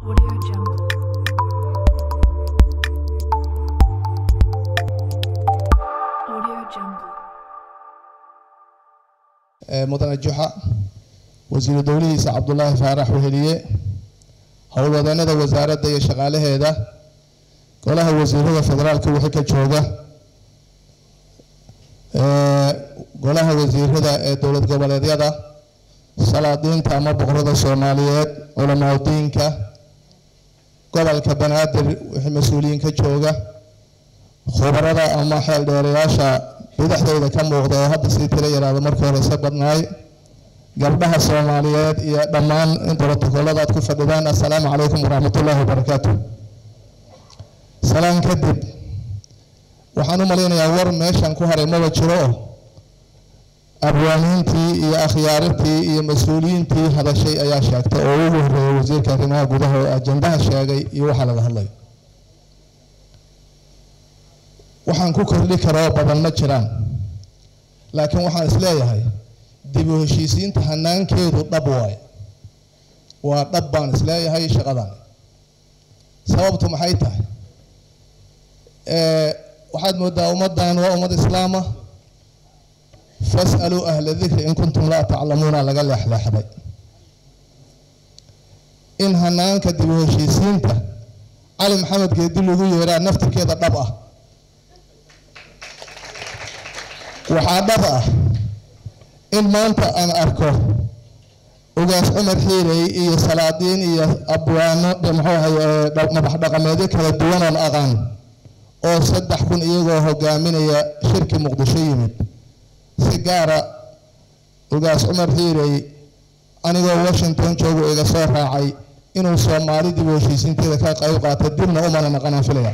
Audio Jungle. Audio Jungle. ee mudane juxa wasiiru dowlihiisa cabdulaahi faarax weheliye howlwadeennada wasaaradda iyo shaqaalaheeda golaha wasiirada federaalka wixii ka jooga ee golaha wasiirada ee dowlad goboleedyada salaadiinta ama boqorada soomaaliyeed culamaadudiinka gobolka banaadir wixii mas-uuliyiin ka jooga khubarada ama xeel dheerayaasha bidixdayda ka muuqda oo hadda sii tiro yaraado markii hore se badnaay gabdhaha soomaaliyeed iyo dhammaan brotokollada aad ku fadhidaan assalaamu calaykum waraxmatullaahi wabarakaatu salaan kadib waxaan u malaynayaa war meeshan ku haray maba jiro oo abwaaniintii iyo akhyaarintii iyo mas-uuliyiintii hadashay ayaa sheegtay oo ugu horreeyay wasiirka arrimaha gudaha oo ajandaha sheegay iyo waxaa laga hadlayo waxaan ku kordhi karoo badan ma jiraan laakiin waxaan isleeyahay dib u heshiisiinta hanaankeedu dhab waaye waa dhab baan isleeyahay shaqadan sababtu maxay tahay ee waxaad moodaa ummaddan waa ummad islaama fas'aluu ahla dikri in kuntum laa taclamuuna laga leexleexday in hanaanka dib u heshiisiinta cali maxamed geedi lagu yeeraa naftirkeeda dhab ah waxaa dhab ah in maanta aan arko ugaas cumar xiirey iyo salaadiin iyo abwaano muxuu ahay madax dhaqameedyo kala duwan oon aqaan oo saddex kun iyagoo hogaaminaya shirki muqdisho yimid si gaara ugaas cumar xiirey anigoo washington joogu iga soo raacay inuu soomaali dib u heshiisiinteeda ka qayb qaato dibna umana naqanaan filaya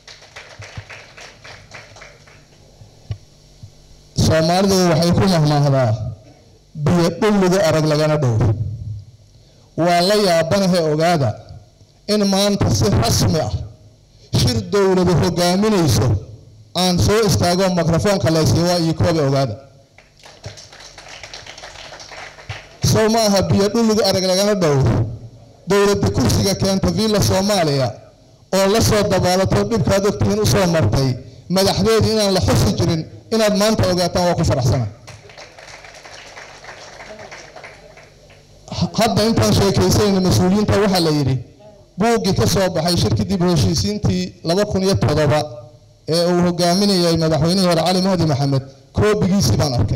soomaalidu waxay ku mahmaahdaa biyo dhulligu arag lagana dhow waa la yaabanahe ogaada in maanta si rasmi ah shir dowladu hogaaminayso aan soo istaago mikrofoonka laysiiwa iyo kooba ogaada sow ma aha biyo dhulligu arag lagana dhow dowladda kursiga keenta villa soomaaliya oo la soo dabaalato dhibkaad ogtihiin usoo martay madaxdeedu inaan la xusi jirin inaad maanta ogaataan waa ku faraxsana hadda intaan sheekaysayna mas-uuliyiinta waxaa la yidhi buuggii ka soo baxay shirkii dib u heshiisiintii laba kun iyo toddoba ee uu hogaaminayay madaxweynihii hore cali mahdi maxamed koobigiisii baan arkay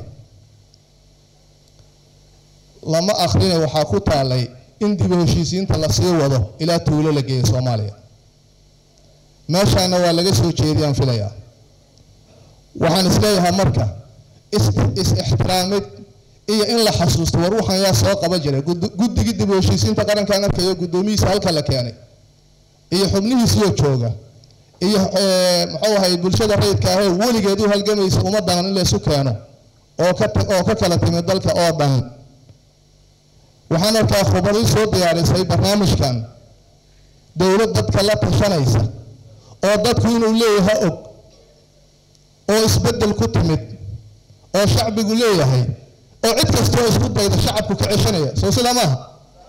lama akhrina waxaa ku taalay in dib u heshiisiinta lasii wado ilaa tuulo la geeya soomaaliya meeshaana waa laga soo jeediyaan filayaa waxaan isleeyahay marka is-ixtiraamid iyo in la xasuusto war waxaan yaa soo qaba jiray guddigii dib u heshiisiinta qarankaan arkayo guddoomihiisa halka la keenay iyo xubnihiisiyo jooga iyo muxuu ahay bulshada rayidka ahee weligeed u halgamaysa ummaddan in laysu keeno oo ka oo ka kala timid dalka oo dhan waxaan arkaa khubadii soo diyaarisay barnaamijkan dowlad dadka la tashanaysa oo dadku inuu leeyahay og oo isbeddel ku timid oo shacbigu leeyahay oo cid kastoo isku dayda shacabku ka ceshanaya soo sidaa maaha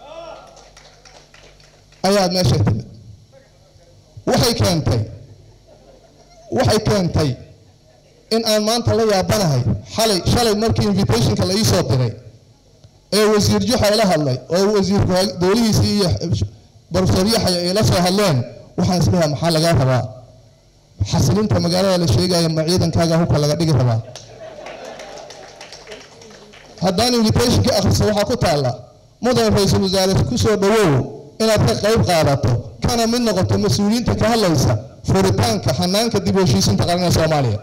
ayaad meesha timid waxay keentay waxay keentay in aan maanta la yaabanahay xalay shalay markii invitationka la iisoo diray ee wasiir juxa ila hadlay oo wasiirku dowlihiisii iyo profesor yaxya ay la soo hadleen waxaan isleeyahay maxaa lagaa rabaa xasilinta magaalada la sheegaya ma ciidankaaga hubka laga dhigi rabaa haddaan invitationka akhriso waxaa ku taalla mudan ra-iisul wasaare kusoo dhawow inaad ka qayb qaadato kana mid noqoto mas-uuliyiinta ka hadlaysa furitaanka xanaanka dib u heshiisinta qaranka soomaaliya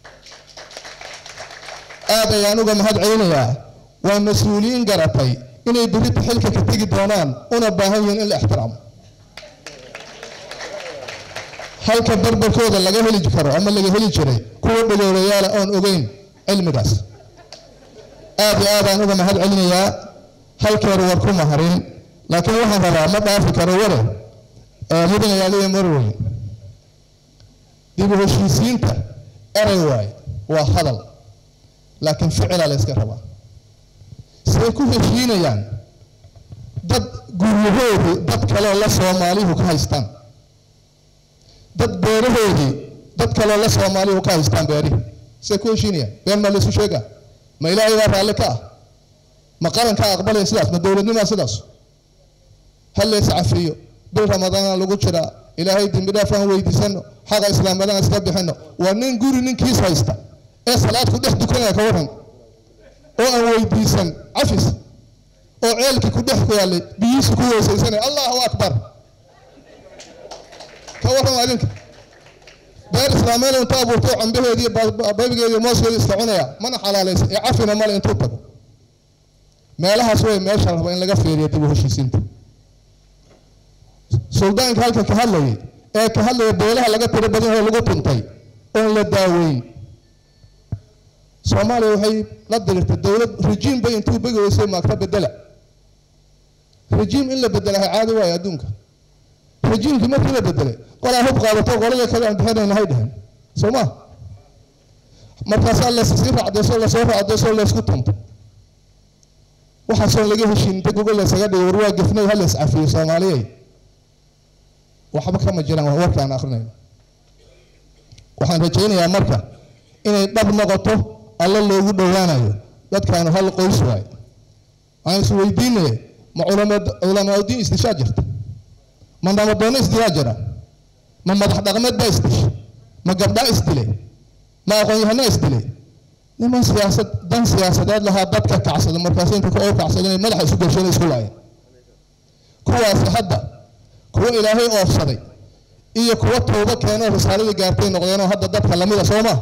aad ayaan uga mahad celinayaa waa mas-uuliyiin garatay inay berita xilka ka tegi doonaan una baahan yihiin in la ixtiraamo halka barbarkooda laga heli karo ama laga heli jiray kuwa dhagoolayaala oon ogeyn cilmigaas aad iyo aadaan uga mahad celinayaa halkeeru war ku maharin laakiin waxaan rabaa ma dhaafi karo ware mudanayaaliya marweyn dib u heshiisiinta eray waaye waa hadal laakiin ficilaa la yska rabaa say ku heshiinayaan dad guryahoodii dad kaleo la soomaalihu ka haystaan dad beerahoodii dad kaleo la soomaalihu ka haystaan beerihi see ku heshiinayaan been maa laysu sheegaa ma ilaahay baa raalli ka ah ma qarankaa aqbalaya sidaas ma dowladnimaa sidaas ha lees cafiyo bil ramadaana lagu jiraa ilaahay dembi dhaaf aan weydiisano xaqa islaamnimada iska bixino waa nin guri ninkiis haysta ee salaad ku dhex dukanaya ka waran oo aan weydiisan cafis oo ceelkii ku dhex ku yaallay biyihiisi ku weysaysanaya allahu akbar ka warran adinka beer islaameed inta abuurto cambaheedii baybigeedii mooskeedii iska cunaya mana xalaalaysa ee cafina male intuu tago meelahaas way meesha raba in laga fiiriyo dib u heshiisiinta suldaanka halka ka hadlayay ee ka hadlaya beelaha laga tiro badan oo lagu tuntay oon la daaweyn soomaaliya waxay la dirirtay dowlad rejiim bay intuu begi weysay maagta bedela rejiim in la bedelahay caadi waayo adduunka rejiimkii markii la bedelay qolaa hub qaadato qolada kale aan bixinayna hay dhehen soo ma markaasaa lasii raacdayso lasoo raacdayso laysku tunto waxaasoo laga heshiin inta gogol laysaga dhigay war waa gefnay ha lays cafiyo soomaaliyey waxba kama jiraan waa warka aan akrinayno waxaan rajaynayaa marka inay dhab noqoto alla loogu dhowaanayo dadkaanu hal qoys waayo waxaan is weydiinaya ma culamaauddiin isdishaa jirta ma nabadoono isdilaa jira ma madax dhaqmeed baa isdishay ma gabdhaa isdilay ma aqoon-yahanaa isdilay niman siyaasad dan siyaasadeed lahaa dadka kacsada markaas inta ka oo kacsada inay madaxa isu gasheen isku laayeen kuwaasi hadda kuwa ilaahay oofsaday iyo kuwa tooba keenoo risaaladii gaartay noqdeenoo hadda dadka lamida soo ma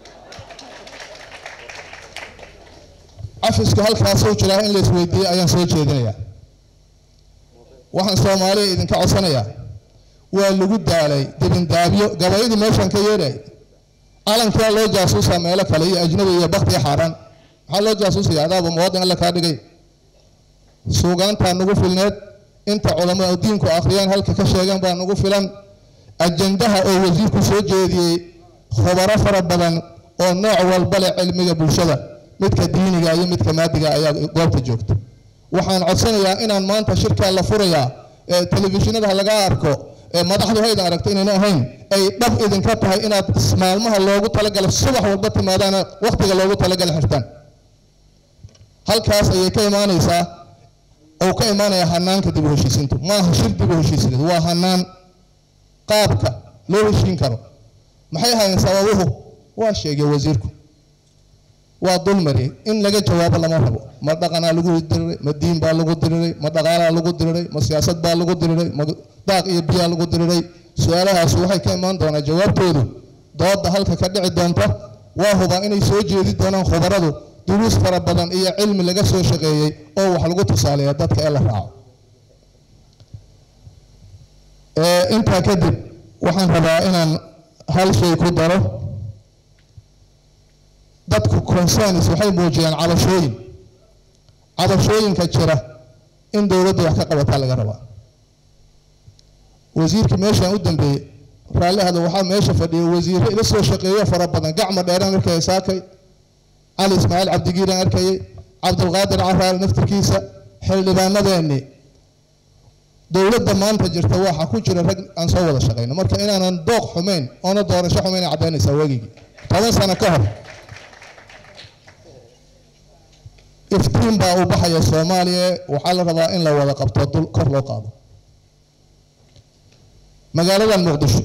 cafisku halkaasuu jiraa in la isweydiiyey ayaan soo jeedinayaa waxaan soomaaliya idinka codsanayaa waa lagu daalay dibindaabyo gabayadii meeshan ka yeedhay calankaa loo jaasuusaa meelo kale iyo ajnabi iyo baktiya xaaraan maxaa loo jaasuusaya adaaba muwaadin alla kaa dhigay suugaantaa nagu filneed inta culamada diinku akhriyaan halka ka sheegan baa nagu filan ajandaha oo wasiirku soo jeediyey khubaro fara badan oo nooc walba leh cilmiga bulshada midka diiniga iyo midka maadiga ayaa goobta joogta waxaan codsanayaa inaan maanta shirkaa la furayaa ee telefishinada laga arko ee madaxdu haydan aragto inayna ahayn ay dhab idinka tahay inaad maalmaha loogu talagalo subax walba timaadaana wakhtiga loogu talagala xirtaan halkaas ayay ka imaanaysaa oo ka imaanaya hanaanka dib u heshiisiintu maaha shir dib u heshiisineed waa hanaan qaabka loo heshiin karo maxay ahaayeen sababuhu waa sheegay wasiirku waa dulmari in laga jawaabo lama rabo ma dhaqanaa lagu diriray ma diin baa lagu diriray ma dhaqaalaa lagu diriray ma siyaasad baa lagu diriray ma daaq iyo biyaa lagu diriray su-aalahaas waxay ka imaan doonaa jawaabtoodu dooda halka ka dhici doonta waa hubaa inay soo jeedi doonaan khubaradu duruus fara badan iyo cilmi laga soo shaqeeyey oo wax lagu tusaaleeya dadka ee la raaco intaa kadib waxaan rabaa inaan hal shay ku daro dadku concerns waxay muujiyaan cabashooyin cabashooyinka jira in dowladda wax ka qabataa laga rabaa wasiirkii meeshaan u dambeeyey raallihada waxaa meesha fadhiyay wasiirro ila soo shaqeeyo fara badan gacma dheeraan arkaya saakay cali ismaaciil cabdigiiraan arkayay cabdulqaadir caraale naftirkiisa xildhibaanadeennii dowladda maanta jirta waxa ku jira rag aan soo wada shaqayno marka inaanan dooq xumayn oona doorasho xumayn ay caddaynaysaa weegigii toban sano ka hor iftiin baa u baxaya soomaaliya waxaa la rabaa in la wada qabto dul kor loo qaado magaalada muqdisho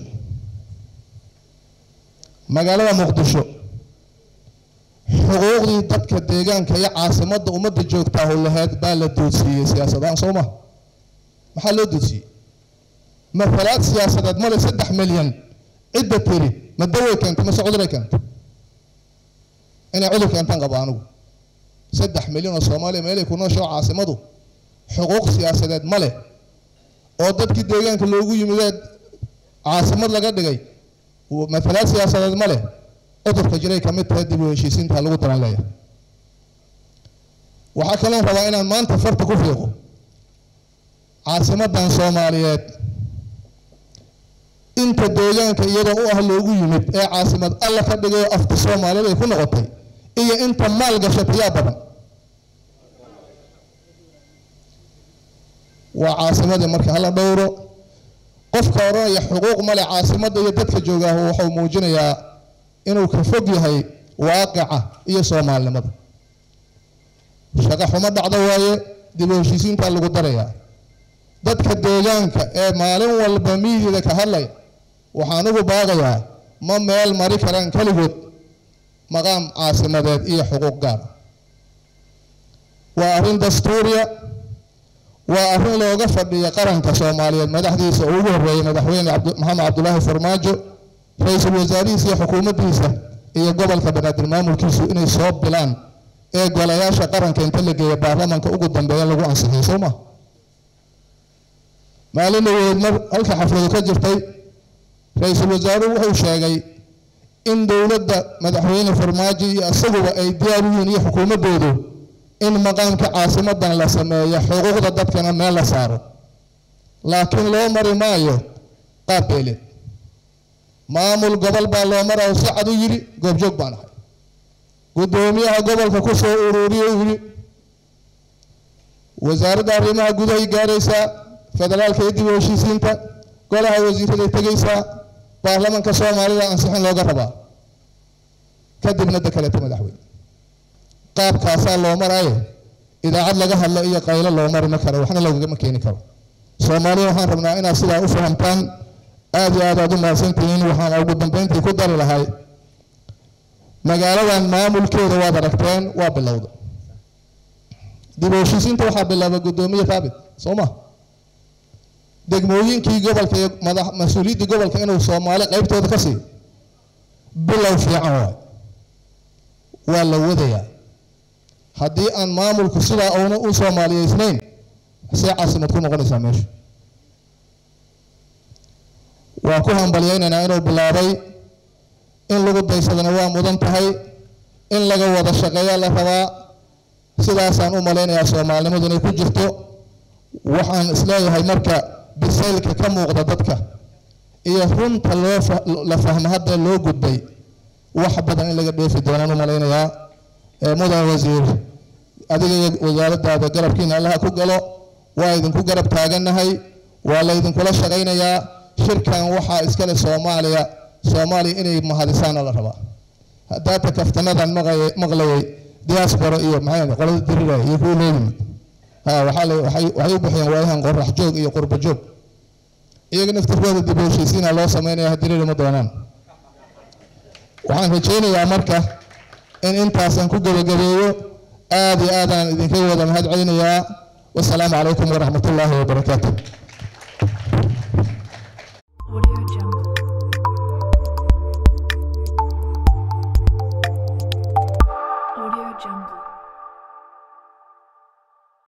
magaalada muqdisho xuquuqdii dadka deegaanka iyo caasimadda ummadda joogtaa howlaheed baa la doodsiiyey siyaasadahaan soo ma maxaa loo doodsiiyey matalaad siyaasadeed male saddex milyan cidda tiri ma daway keentay mase cuduray keentay inay cudur keentaan qaba anigu saddex milyan oo soomaaliya meelay ku noosho caasimadu xuquuq siyaasadeed ma leh oo dadkii deegaanka loogu yimidee caasimad laga dhigay matalaad siyaasadeed ma leh cudurka jiray ka mid tahay dib u heshiisiinta lagu daran leeyahay waxaa kaloon rabaa inaan maanta farta ku fiiqo caasimadan soomaaliyeed inta deegaanka iyadoo u ah loogu yimid ee caasimad alla ka dhigay oo afka soomaaliyeed ay ku noqotay iyo inta maal gashatay yaa badan waa caasimadii marka hala dhowro qofka odhanaya xuquuq male caasimadda iyo dadka joogaah wuxuu muujinayaa inuu ka fog yahay waaqica iyo soomaalinimada shaqo xumo dhacdo waaye dib u heshiisiintaa lagu darayaa dadka deegaanka ee maalin walba miyiga ka hadlaya waxaan ugu baaqayaa ma meel mari karaan keligood maqaam caasimadeed iyo xuquuq gaara waa arrin dastuuriya waa arrin looga fadhiya qaranka soomaaliyeed madaxdiisa uu ugu horreeyey madaxweyne maxamed cabdulaahi farmaajo ra-iisul wasaarihiisa iyo xukuumaddiisa iyo gobolka banaadir maamulkiisu inay soo bilaan ee golayaasha qaranka inta la geeya baarlamanka ugu dambeeya lagu ansixiyey soo ma maalin dhaweed mar halka xafladu ka jirtay ra-iisul wasaaruhu wuxuu sheegay in dowladda madaxweyne farmaajo iyo isaguba ay diyaar u yihiin iyo xukuumaddoodu in maqaamka caasimadan la sameeyo xuquuqda dadkana meel la saaro laakiin loo mari maayo qaab beeleed maamul gobol baa loo maraa si cad u yidhi goobjoog baan ahay guddoomiyaha gobolka ku soo ururiye uu yidhi wasaaradda arrimaha gudahay gaaraysaa federaalka iyo dib u heshiisiinta golaha wasiiraday tegaysaa baarlamanka soomaalida ansixin looga rabaa kadibna dekaleeta madaxweyne qaabkaasaa loo maraaye idaacad laga hadlo iyo qaylo loo mari ma karo waxna lagama keeni karo soomaaliya waxaan rabnaa inaad sidaa u fahamtaan aad iyo aad aad u mahadsantihiin waxaan ugu dambeyntii ku dari lahay magaaladan maamulkeeda waad aragteen waa bilowda dib u heshiisiinta waxaa bilaaba guddoomiye thaabit soo ma degmooyinkii gobolka iyo madax mas-uuliyaddii gobolka inuu soomaali qaybtooda ka siiyo bilow fiican waay waa la wadayaa haddii aan maamulku sidaa uuna u soomaaliyeysnayn see caasimad ku noqonaysaa meesha waan ku hambalyaynaynaa inuu bilaabay in lagu daysadana waa mudan tahay in laga wada shaqeeyaa la rabaa sidaasaan u malaynayaa soomaalinimadu inay ku jirto waxaan isleeyahay marka bisaylka ka muuqda dadka iyo runta loo la fahmo hadda loo gudbay wax badan in laga dheefi doonaan u malaynayaa mudan wasiir adiga iyo wasaaraddaada garabkiina allaha ku galo waa idinku garab taagannahay waa laydinkula shaqaynayaa shirkan waxaa iskale soomaaliya soomaaliya inay mahadisaana la rabaa haddaata kaftanadan maqlayay diaspora iyo maxay qolada dirira iyo kuwa loo yimid ha waxaa la waxay waxay u bixiyeen waayahan qorax joog iyo qurba joog iyaga naftirkooda dib u heshiisiina loo sameynaya hadiriri ma doonaan waxaan rajaynayaa marka in intaasan ku gebagabeeyo aad iyo aadaan idinka wada mahad celinayaa wasalaamu calaykum waraxmat ullaahi wabarakaatu Audio Jungle. Audio Jungle.